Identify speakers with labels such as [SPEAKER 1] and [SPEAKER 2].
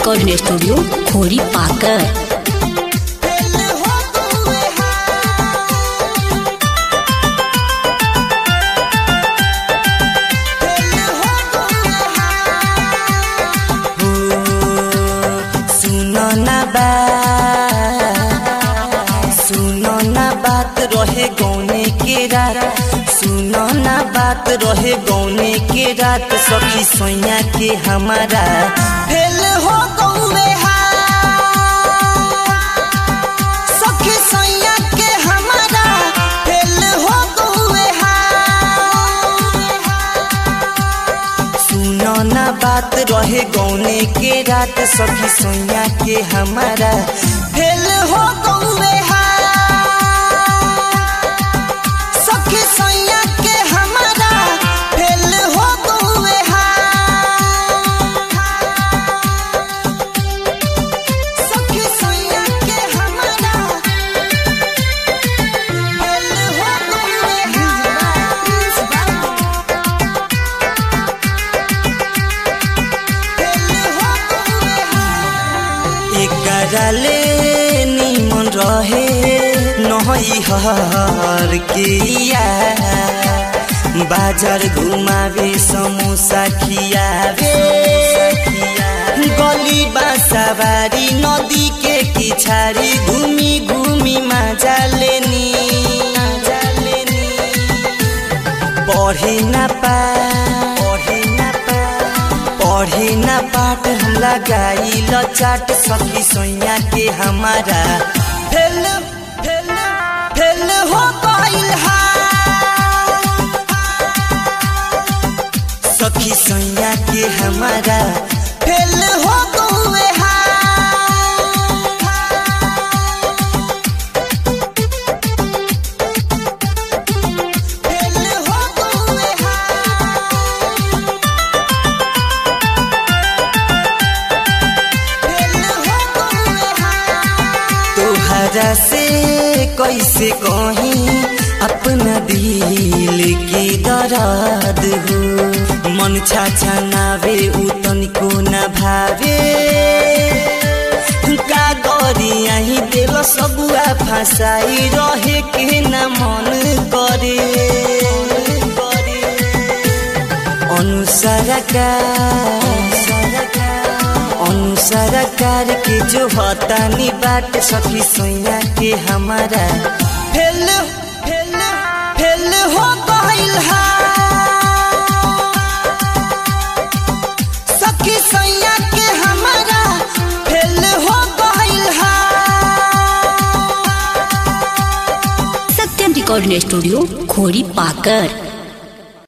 [SPEAKER 1] recording studio खोरी पाकर
[SPEAKER 2] सुनो ना बात सुनो ना बात रहे गौने के रात सुनो ना बात रहे गौने के रात सखी सोया के हमारा फेल हो गौवे सखी सोया के हमारा फेल हो गौवे सुनो ना बात रहे गौने के रात सखी सोया के हमारा फेल हो गौवे सखी सोया के हमारा फेल हो गौवे सखी सोया के हमारा फेल हो एकरा ले निमन रहे नही हर के बाजार घुमावे समोसा खियावे गली बासाबारी नदी के किछारी घूमी घूमी मजा लेनी मजा लेनी पढ़े ना पा पढ़े ना पा पढ़े ना पाठ हम लगाई चाट सखी सोया के हमारा फेल फेल फेल हो गइल हा सखी सोया के हमारा फेल हो गए हा फेल हो गए हा तोहरा से कैसे कहीं अपना दिल की दर्द हो मन छाछा नावे उतन को न भावे का गरी आई दिल सबुआ फसाई रहे के न मन करे अनुसार का अनुसार कार के जो हतानी बाट सखी सोया के हमारा फेल फेल फेल हो गइल हा सखी सोया के हमारा फेल हो गइल हा
[SPEAKER 1] सत्यम रिकॉर्डिंग स्टूडियो खोरी पाकर